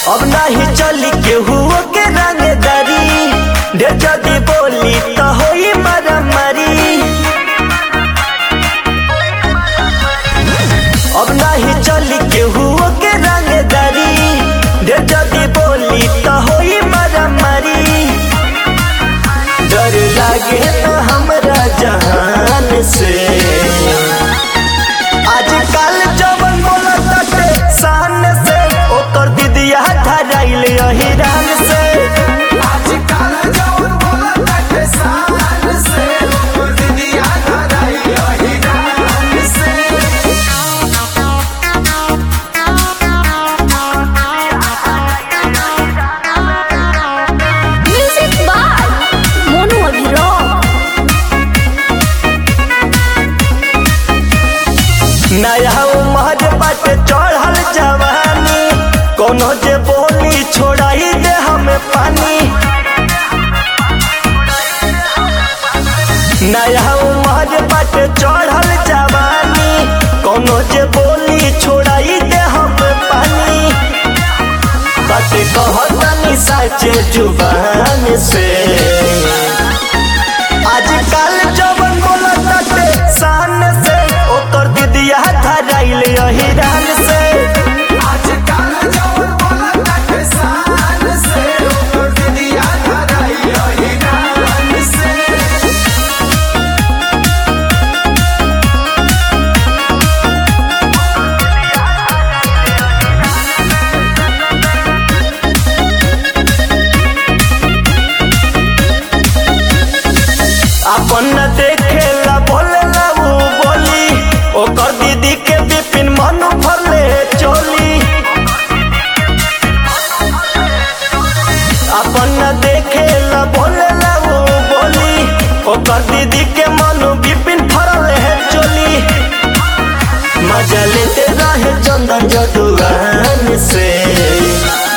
अब नाही चली केहू के रंगदारी ढेर जदी बोली तो होई मारामारी अब नाही चली केहू के रंगदारी ढेर जदी बोली तो होई मारामारी डर लागे तो हमरा जहान से आजकल जवन बोलत ताटे शान से ओकर दीदिया धराइल अहिरान से आजकल जवन बोलत बाटे शान से, ओकर दीदिया धराई अहिरान से। Music by Monu Abhirao. नया उमर बाटे चढ़ल जवानी कोनो जे बोली छोड़ाई दे हमें पानी नया उमर बाटे चढ़ल जवानी कोनो जे बोली छोड़ाई दे हमें पानी बाटे कहतनी साचे जुबान से आजकल जवन बोलत ताटे शान से ओकर दीदिया धराइल अहिरान से आजकल जवन बोलत बाटे शान से, ओकर दीदिया धराई अहिरान से। अपन न देखेला बोलेला ऊ बोली ओकर दीदी के बिपिन मन भरले चोली अपन न देखेला बोलेला ऊ बोली ओकर दीदी के मन बिपिन भरले है चोली मजा लेते रहे चंदन जदुआन से